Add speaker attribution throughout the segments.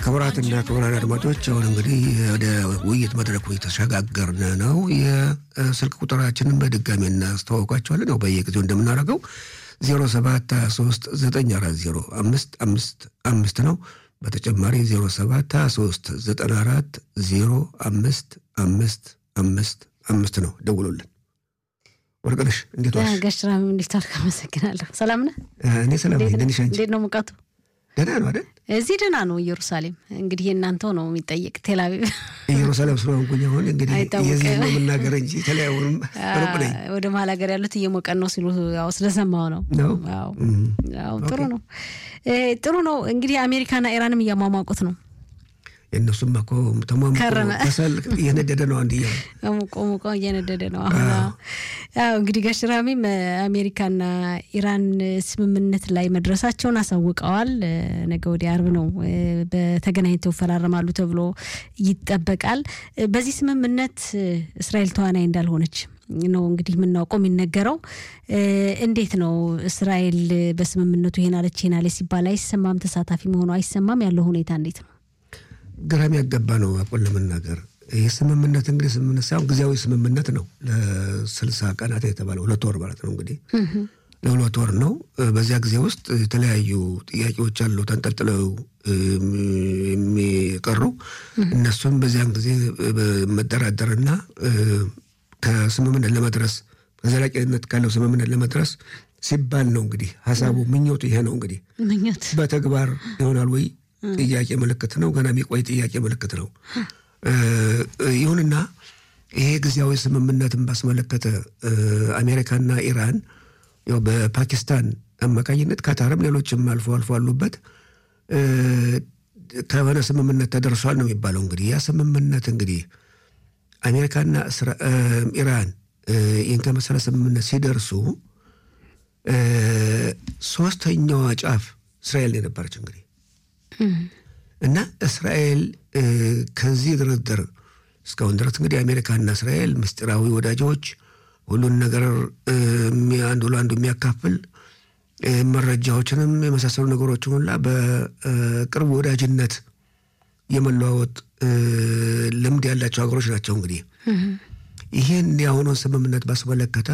Speaker 1: ክቡራትና ክቡራን አድማጮች አሁን እንግዲህ ወደ ውይይት መድረኩ የተሸጋገርን ነው። የስልክ ቁጥራችንን በድጋሚ እናስተዋውቋቸዋለን። ያው በየጊዜው እንደምናደርገው 0723 940 አምስት አምስት አምስት ነው። በተጨማሪ 0723 94 05 አምስት አምስት አምስት ነው። ደውሉልን። ወርቅነሽ እንዴት ዋልሽ?
Speaker 2: ገሽራም እንዴት ዋልክ? አመሰግናለሁ። ሰላም ነህ?
Speaker 1: እኔ ሰላም ነኝ። ደህና ነሽ አንቺ?
Speaker 2: እንዴት ነው ሙቀቱ?
Speaker 1: ደህና ነው አይደል?
Speaker 2: እዚህ ደህና ነው። ኢየሩሳሌም እንግዲህ የእናንተው ነው የሚጠየቅ። ቴልአቪቭ
Speaker 1: ኢየሩሳሌም ስለሆንኩኝ አሁን እንግዲህ
Speaker 2: አይታወቅም።
Speaker 1: የዚህ ነው የምናገር እንጂ የተለያዩንም ሩቅ ነኝ
Speaker 2: ወደ መሀል ሀገር ያሉት እየሞቀን ነው ሲሉ ያው ስለሰማው ነው።
Speaker 1: ነው።
Speaker 2: አዎ
Speaker 1: እም።
Speaker 2: አዎ፣ ጥሩ ነው እ ጥሩ ነው። እንግዲህ አሜሪካና ኢራንም እያሟሟቁት ነው።
Speaker 1: የእነሱም እኮ ተሟሙቆ
Speaker 2: ከረመ።
Speaker 1: ከሰል እየነደደ ነው አንድ እያሉ
Speaker 2: ሙቆ ሙቆ እየነደደ ነው አሁን። አዎ እንግዲህ ጋሽራሚም አሜሪካና ኢራን ስምምነት ላይ መድረሳቸውን አሳውቀዋል። እ ነገ ወዲያ አርብ ነው እ በተገናኝተው ይፈራረማሉ ተብሎ ይጠበቃል። እ በዚህ ስምምነት እ እስራኤል ተዋናይ እንዳልሆነች ነው እንግዲህ የምናውቀው የሚነገረው። እ እንዴት ነው እስራኤል በስምምነቱ ይሄን አለች ይሄን አለች ሲባል አይሰማም፣ ተሳታፊ መሆኑ አይሰማም። ያለው ሁኔታ እንዴት ነው?
Speaker 1: ግራም ያገባ ነው። አቆን ለመናገር ይህ ስምምነት እንግዲህ ስምምነት ሳይሆን ጊዜያዊ ስምምነት ነው። ለስልሳ ቀናት የተባለ ሁለት ወር ማለት ነው እንግዲህ ለሁለት ወር ነው። በዚያ ጊዜ ውስጥ የተለያዩ ጥያቄዎች አሉ ተንጠልጥለው እም፣ የሚቀሩ እነሱን በዚያን ጊዜ መደራደርና እ፣ ከስምምነት ለመድረስ ከዘላቂነት ካለው ስምምነት ለመድረስ ሲባል ነው እንግዲህ ሀሳቡ ምኞቱ ይሄ ነው እንግዲህ
Speaker 2: ምኞት
Speaker 1: በተግባር ይሆናል ወይ? ጥያቄ ምልክት ነው። ገና የሚቆይ ጥያቄ ምልክት ነው። እ፣ ይሁንና ይሄ ጊዜያዊ ስምምነትን ባስመለከተ እ፣ አሜሪካና ኢራን ያው በፓኪስታን አማካኝነት ካታርም ሌሎችም አልፎ አልፎ አሉበት እ፣ ከሆነ ስምምነት ተደርሷል ነው የሚባለው። እንግዲህ ያ ስምምነት እንግዲህ አሜሪካና እስራ- እ፣ ኢራን እ፣ ይህን ከመሰለ ስምምነት ሲደርሱ እ፣ ሶስተኛዋ ጫፍ እስራኤል ነው የነበረች እንግዲህ እና እስራኤል እ፣ ከዚህ ድርድር እስካሁን ድረስ እንግዲህ አሜሪካና እስራኤል ምስጢራዊ ወዳጆች፣ ሁሉን ነገር እ፣ የሚ- አንዱ ለአንዱ የሚያካፍል እ፣ መረጃዎችንም የመሳሰሉ ነገሮችን ሁላ በቅርብ ወዳጅነት የመለዋወጥ እ፣ ልምድ ያላቸው ሀገሮች ናቸው። እንግዲህ ይህን የአሁኑን ስምምነት ባስመለከተ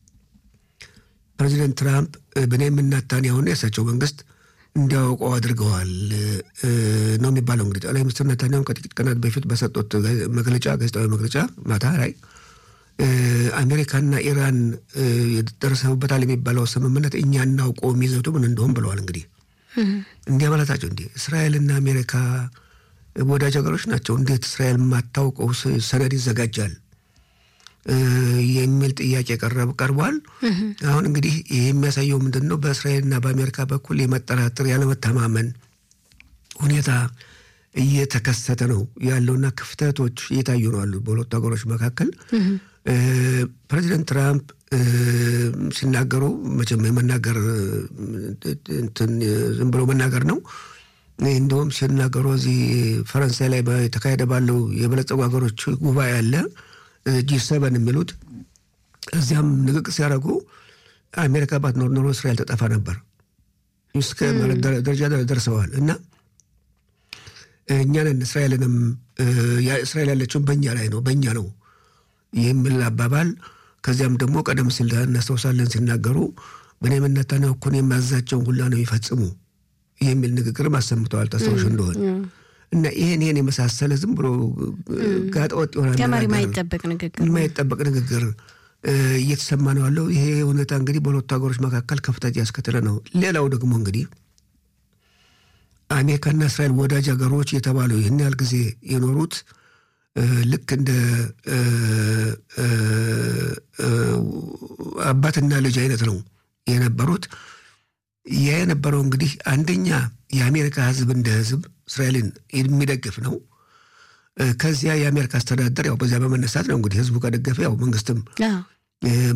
Speaker 1: ፕሬዚደንት ትራምፕ እ፣ ቤንያሚን ኔታንያሁና የእሳቸው መንግስት እንዲያውቀው አድርገዋል እ፣ ነው የሚባለው። እንግዲህ ጠቅላይ ሚኒስትር ኔታንያሁ ከጥቂት ቀናት በፊት በሰጡት ጋ- መግለጫ ጋዜጣዊ መግለጫ ማታ ላይ እ፣ አሜሪካና ኢራን እ፣ ደርሰውበታል የሚባለው ስምምነት እኛ እናውቀው የሚዘቱ ምን እንደሆን ብለዋል። እንግዲህ እንዲያ ማለታቸው እንዲህ እስራኤልና አሜሪካ ወዳጅ ሀገሮች ናቸው። እንዴት እስራኤል የማታውቀው ስ- ሰነድ ይዘጋጃል እ፣ የሚል ጥያቄ ቀረብ ቀርቧል። አሁን እንግዲህ ይህ የሚያሳየው ምንድን ነው? በእስራኤልና በአሜሪካ በኩል የመጠራጠር ያለመተማመን ሁኔታ እየተከሰተ ነው ያለውና ክፍተቶች እየታዩ ነው አሉ በሁለቱ ሀገሮች መካከል። እ፣ ፕሬዚደንት ትራምፕ እ፣ ሲናገሩ መቼም የመናገር እ፣ እንትን እ፣ ዝም ብሎ መናገር ነው። እንዲሁም ሲናገሩ እዚህ ፈረንሳይ ላይ የተካሄደ ባለው የበለጸጉ ሀገሮች ጉባኤ አለ ጂ ሰቨን የሚሉት እዚያም ንግግር ሲያደርጉ አሜሪካ ባትኖር ኖሮ እስራኤል ተጠፋ ነበር እስከ ማለት ደረ- ደረጃ ደረ- ደርሰዋል እና እኛንን እስራኤልንም እ፣ ያ- እስራኤል ያለችውን በእኛ ላይ ነው በእኛ ነው የሚል አባባል ከዚያም ደግሞ ቀደም ሲል እናስታውሳለን ሲናገሩ ቤንያሚን ኔታንያሁ እኮ እኔ የማዛቸውን ሁላ ነው የሚፈጽሙ የሚል ንግግርም አሰምተዋል ታስታውሽ እንደሆን እና ይሄን ይሄን የመሳሰለ ዝም ብሎ ጋጠወጥ የሆነ
Speaker 2: ከመሪ
Speaker 1: አነጋገር
Speaker 2: ማይጠበቅ ንግግር
Speaker 1: የማይጠበቅ ንግግር እ፣ እየተሰማ ነው ያለው። ይሄ ሁኔታ እንግዲህ በሁለቱ ሀገሮች መካከል ክፍተት ያስከተለ ነው። ሌላው ደግሞ እንግዲህ አሜሪካና እስራኤል ወዳጅ ሀገሮች የተባሉ ይህን ያህል ጊዜ የኖሩት እ፣ ልክ እንደ እ፣ እ፣ እ፣ አባትና ልጅ አይነት ነው የነበሩት። ያ የነበረው እንግዲህ አንደኛ የአሜሪካ ሕዝብ እንደ ሕዝብ እስራኤልን የሚደግፍ ነው። እ፣ ከዚያ የአሜሪካ አስተዳደር ያው በዚያ በመነሳት ነው እንግዲህ ሕዝቡ ከደገፈ ያው መንግስትም
Speaker 2: አዎ
Speaker 1: እ፣